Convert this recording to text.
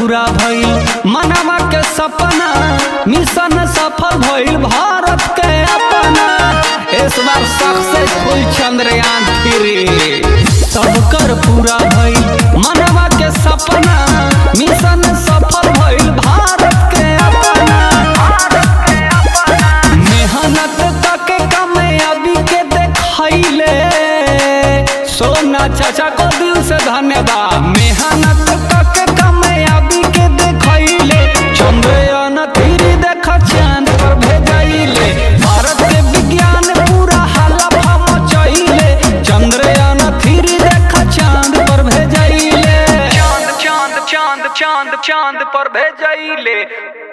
पूरा भइल मनवा के सपना मिशन सफल भइल भारत के अपना इस बार सक्सेसफुल चंद्रयान थ्री सबकर पूरा भइल मनवा के सपना मिशन सफल भइल भारत के अपना मेहनत तक कामयाबी के देखैले सोना चाचा को दिल से धन्यवाद मेहनत तक कामयाबी के देखैले चंद्रयान थ्री देख चांद पर भेजैले भारत के विज्ञान पूरा हलफा मचैले चंद्रयान थ्री देख चांद पर भेजैले चांद चांद चांद चांद चांद पर भेजैले